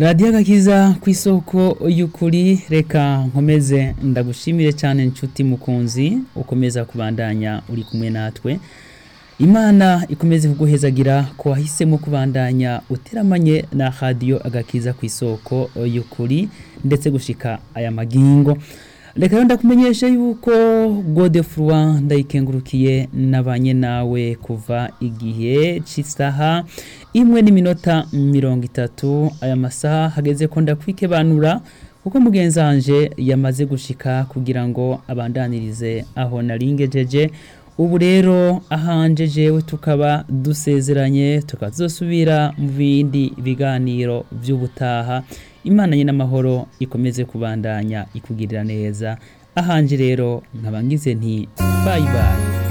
radiyo agakiza ku isoko y'ukuri reka nkomeze ndagushimire cyane inshuti mukunzi ukomeza kubandanya uri kumwe natwe imana ikomeze kuguhezagira ko wahisemo kubandanya uteramanye na radiyo agakiza ku isoko y'ukuri ndetse gushika aya magingo reka rero ndakumenyesha yuko godefroi ndayikengurukiye nabanye nawe kuva igihe cy'isaha imwe n'iminota mirongo itatu aya masaha hageze ko ndakwikebanura kuko mugenzi wanje yamaze gushika kugira ngo abandanirize aho naringejeje ubu rero ahanje jewe tukaba dusezeranye tukazosubira mu bindi biganiro by'ubutaha imana nyine amahoro ikomeze kubandanya ikugirira neza ahanje rero nkaba ngize nti bayi bayi